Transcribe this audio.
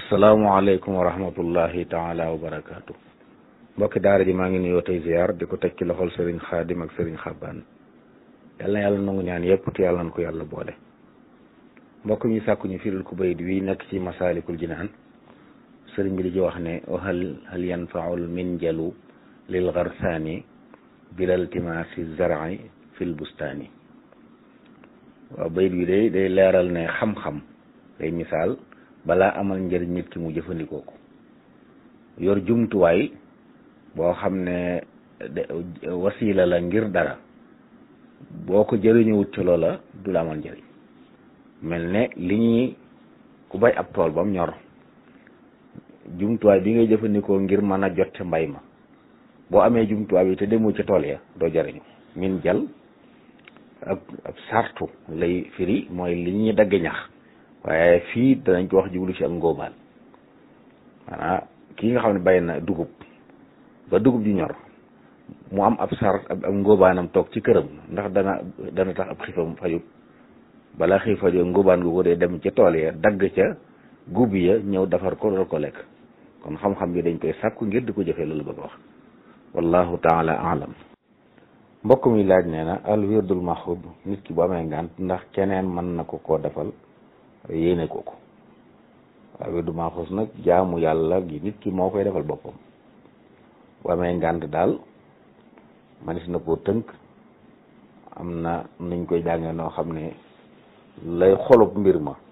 asalaamaaleykum wa rahmatullahi taala wa barakaatu mbokki daara ji maa ngi nuyoo tey ziar di ko teg ci loxol sëriñ xaadim ak sëriñ xabbaan yal na yàlla nangu ñaan yëpp te yàlla na ko yàlla boole mbokk ñu sàkku ñu firil ku bayit wi nekk ci masaalikul jinaan sëriñ bi di ci wax ne hal hal yanfaul minjalu lil garsaani bilal timaasi zar'i fil bustaani waaw bayit wi day day leeral ne xam-xam day misaal balaa amal njëriñ nit ki mu jëfandikoo ko yor jumtuwaay boo xam ne wasiila la ngir dara boo ko jëriñuwut ci loola du la amal njëriñ mel ne li ñuy ku bay ab tool bam ñor jumtuwaay bi ngay jëfandikoo ngir mën a jot ca mbay ma boo amee jumtuwaay bi te demoo ca tool ya doo jëriñu min jal ab ab sartu lay firi mooy li ñuy dagg ñax waaye fii danañ ko wax jublu ci ak ngóobaan maanaam kii nga xam ne bay na dugub ba dugub ji ñor mu am ab sar ab ngóobaanam toog ci këram ndax dana dana tax ab xiifam fajut balaa xiif faju ngóobaan gu ko dee dem ca tool ya dagg ca gub ya ñëw defar ko doon ko lekk kon xam-xam bi dañ koy sàkku ngir di ko jëfee loolu bëgg wax wallahu taala alam mbokk mi laaj nee na al wirdul maxud nit ki bu amee ngànt ndax keneen mën na ko koo defal yéene ko ko waaw wirdu maxuus nag jaamu yàlla gi nit ki moo koy defal boppam bu amee ngànt daal manis na koo tënk am na nuñ koy jàngee noo xam ne lay xolub mbir ma